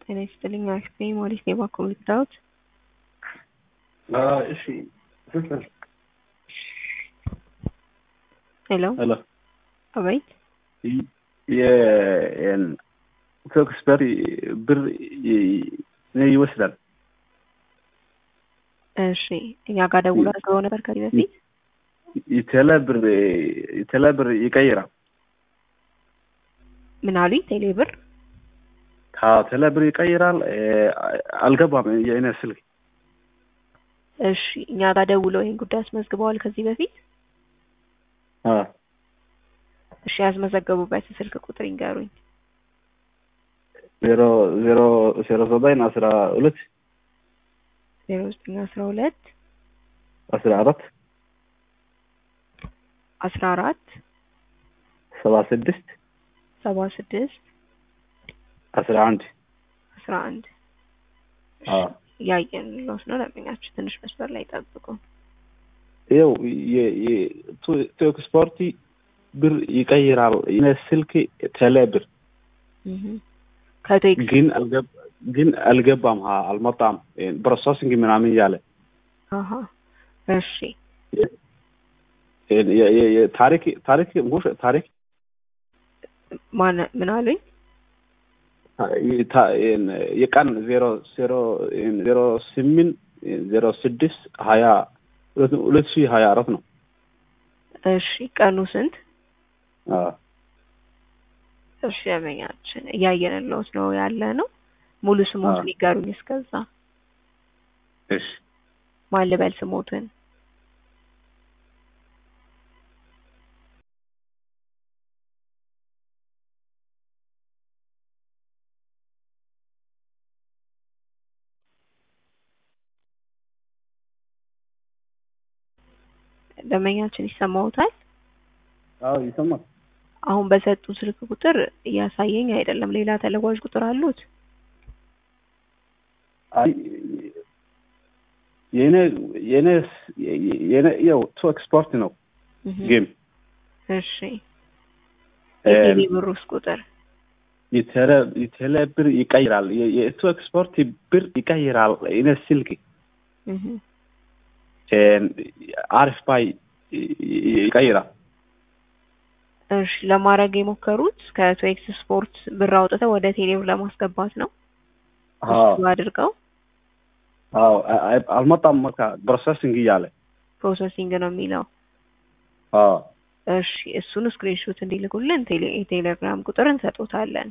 ጤና ይስጥልኝ አክስቴ ሞሪስ የባኮ ልታወት እሺ ስልክ ሄሎ ሄሎ አቤት የፎክስበሪ ብር ይወስዳል። እሺ እኛ ጋር ደውላ ስለሆነ ነበር ከዚህ በፊት የተለ ብር የተለ ብር ይቀይራል። ምን አሉኝ? ቴሌ ብር ተለ ብር ይቀይራል። አልገባም የእኔ ስልክ። እሺ እኛ ጋር ደውለው ይህን ጉዳይ አስመዝግበዋል ከዚህ በፊት እሺ ያስመዘገቡበት ስልክ ቁጥር ይንገሩኝ። ዜሮ ዜሮ ዜሮ ዘጠኝ አስራ ሁለት ዜሮ ዘጠኝ አስራ ሁለት አስራ አራት አስራ አራት ሰባ ስድስት ሰባ ስድስት አስራ አንድ አስራ አንድ እያየን ሎስ ነው ለምኛችሁ ትንሽ መስመር ላይ ጠብቁ። ይኸው ቶክ ስፖርቲ ብር ይቀይራል። የእኔ ስልክ ቴሌ ብር ከቴክስ ግን ግን አልገባም፣ አልመጣም ፕሮሰሲንግ ምናምን እያለ አሀ እሺ ታሪክ ታሪክ ሙሽ ታሪክ ማን ምን አሉኝ? የቀን ዜሮ ዜሮ ዜሮ ስምንት ዜሮ ስድስት ሀያ ሁለት ሺህ ሀያ አራት ነው። እሺ ቀኑ ስንት? እሺ ያመኛችን እያየንለውት ነው ያለ ነው። ሙሉ ስሞትን ይጋሩኝ እስከዛ እሺ ማን ልበል ስሞትን? ደንበኛችን ይሰማውታል? አዎ ይሰማል። አሁን በሰጡ ስልክ ቁጥር እያሳየኝ አይደለም። ሌላ ተለዋጭ ቁጥር አሉት? አይ የኔ የኔ የኔ ያው ቱ ኤክስፖርት ነው ጌም እሺ የቴሌ ብሩስ ቁጥር የተለ የተለ ብር ይቀይራል። የቱ ኤክስፖርት ብር ይቀይራል። የኔ ስልክ አሪፍ ባይ ይቀይራል። እሺ ለማድረግ የሞከሩት ከቶኤክስ ስፖርት ብር አውጥተው ወደ ቴሌብር ለማስገባት ነው። እሱ አድርገው አዎ አልመጣም። በቃ ፕሮሰሲንግ እያለ ፕሮሰሲንግ ነው የሚለው። አዎ እሺ እሱን ስክሪንሾት እንዲልኩልን የቴሌግራም ቁጥር እንሰጦታለን።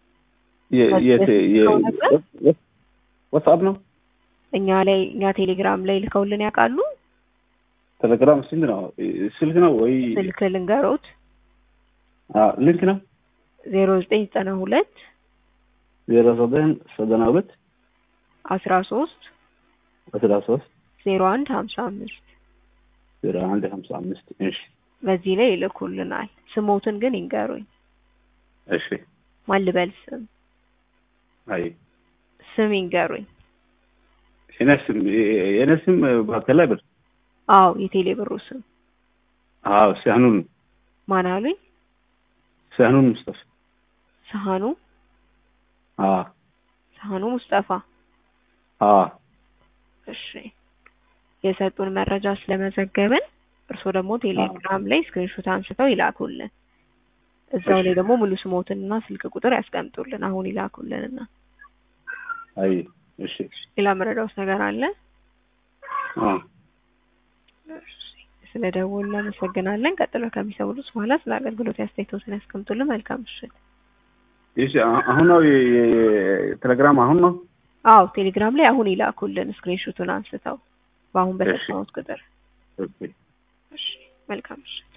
ዋትስአፕ ነው እኛ ላይ እኛ ቴሌግራም ላይ ልከውልን ያውቃሉ? ቴሌግራም ስንት ነው? ስልክ ነው ወይ ስልክ ልንገሮት? ሊንክ ነው ዜሮ ዘጠኝ ዘጠና ሁለት ዜሮ ዘጠኝ ዘጠና ሁለት አስራ ሶስት አስራ ሶስት ዜሮ አንድ ሀምሳ አምስት ዜሮ አንድ ሀምሳ አምስት እሺ በዚህ ላይ ይልኩልናል። ስሞትን ግን ይንገሩኝ። እሺ ማን ልበል ስም? አይ ስም ይንገሩኝ። የኔ ስም የኔ ስም ባተላ ብር አዎ የቴሌ ብሩ ስም አዎ ሳህኑን ማን አሉኝ? ሳህኑን ሙስጠፋ ሳህኑ አዎ ሳህኑ ሙስጠፋ አዎ እሺ የሰጡን መረጃ ስለመዘገብን እርስዎ ደግሞ ቴሌግራም ላይ ስክሪንሾት አንስተው ይላኩልን። እዛው ላይ ደግሞ ሙሉ ስሞትንና ስልክ ቁጥር ያስቀምጡልን። አሁን ይላኩልንና አይ እሺ ሌላ መረዳውስ ነገር አለ? አዎ ስለ ደወሉ እናመሰግናለን። ቀጥሎ ከሚሰሙት በኋላ ስለ አገልግሎት አስተያየቶትን ያስቀምጡልን። መልካም ምሽት። እሺ አሁን ነው ቴሌግራም አሁን ነው? አዎ ቴሌግራም ላይ አሁን ይላኩልን ስክሪንሾቱን አንስተው በአሁን በሰጠሁት ቁጥር። እሺ መልካም ምሽት።